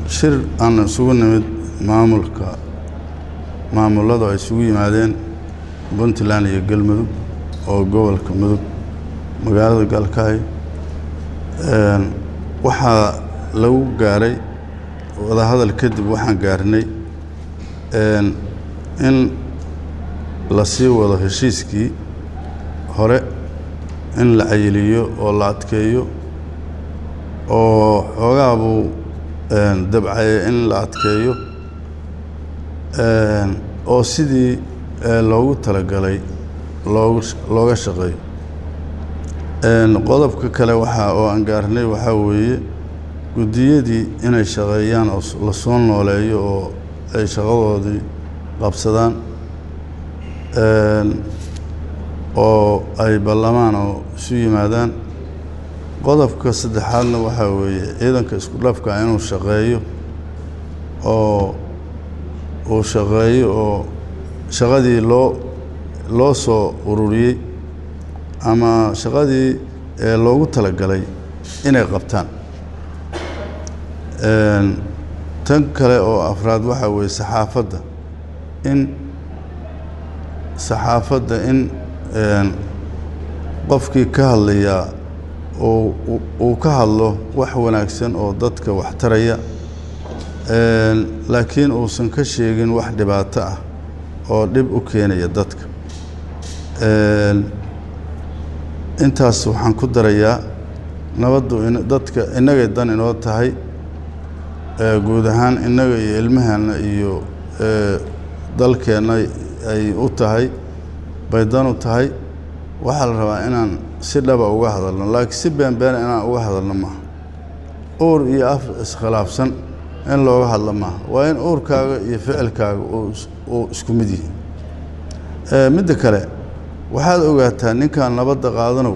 shir aan isugu nimid maamulka maamulladu ay isugu yimaadeen puntland iyo galmudug oo gobolka mudug magaalada galkaayo waxaa lagu gaaray wadahadal kadib waxaan gaarnay in la sii wado heshiiskii hore in la cayiliyo oo la adkeeyo oo xoogaa buu dabcaya in la adkeeyo oo sidii loogu talagalay loogu looga shaqeeyo qodobka kale waxaa oo aan gaarnay waxaa weeye guddiyadii inay shaqeeyaan oo la soo nooleeyo oo ay shaqadoodii qabsadaan oo ay ballamaan oo isu yimaadaan qodobka saddexaadna waxaa weeye ciidanka isku dhafka inuu shaqeeyo oo uu shaqeeyo oo shaqadii loo loo soo ururiyey ama shaqadii loogu talagalay inay qabtaan tan kale oo afraad waxaa weeye saxaafadda in saxaafadda in qofkii ka hadlayaa uu ka hadlo wax wanaagsan oo dadka wax taraya laakiin uusan ka sheegin wax dhibaato ah oo dhib u keenaya dadka intaas waxaan ku darayaa nabaddu dadka innagay dan inoo tahay guud ahaan innaga iyo ilmaheenna iyo dalkeenna ay u tahay bay dan u tahay waxaa la rabaa inaan si dhaba uga hadalno laakiin si beenbeena inaan uga hadalno maaha uur iyo af iskhilaafsan in looga hadlo maaha waa in uurkaaga iyo ficilkaaga uu isku mid yihi midda kale waxaad ogaataa ninkan nabadda qaadanow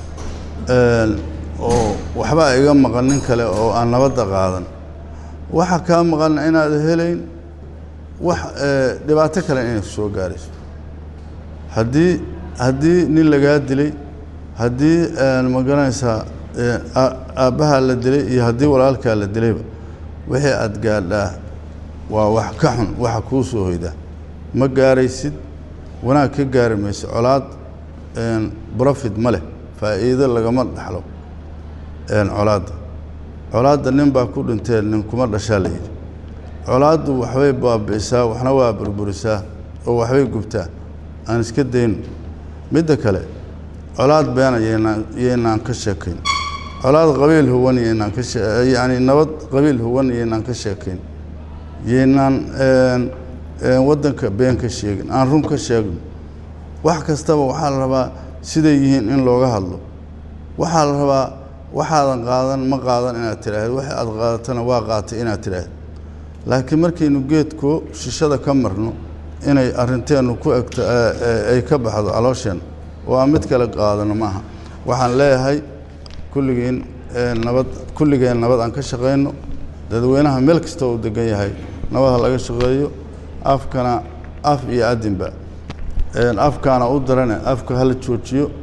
oo waxbaa iga maqan nin kale oo aan nabadda qaadan waxa kaa maqan inaad helayn wax dhibaato kale inay soo gaarayso haddii haddii nin lagaa dilay haddii ma garanaysaa aabbahaa la dilay iyo haddii walaalkaa la dilayba wixii aad gaadhaa waa wax ka xun waxa kuu soo hoydaa ma gaaraysid wanaag ka gaari mayso colaad brofit ma leh faa'iido lagama dhaxlo colaadda colaadda nin baa ku dhintee nin kuma dhashaa la yidhi colaaddu waxbay baabi'isaa waxna waa burburisaa oo waxbay gubtaa aan iska dayno midda kale colaad beena yaynaan yaynaan ka sheekayn colaad qabiil huwan yaynaan ka yacni nabad qabiil huwan yaynaan ka sheekayn yaynaan waddanka been ka sheegin aan run ka sheegno wax kastaba waxaa la rabaa siday yihiin in looga hadlo waxaa la rabaa waxaadan qaadan ma qaadan inaad tidhaahdo wax aad qaadatana waa qaatay inaad tidhaahdo laakiin markaynu geedkoo shishada ka marno inay arrinteennu ku egto ay ka baxdo caloosheenna oo aan mid kale qaadano maaha waxaan leeyahay kulligiin nabad kulligeen nabad aan ka shaqayno dadweynaha meel kasta uu degan yahay nabad ha laga shaqeeyo afkana af iyo adinba afkaana u darane afka hala joojiyo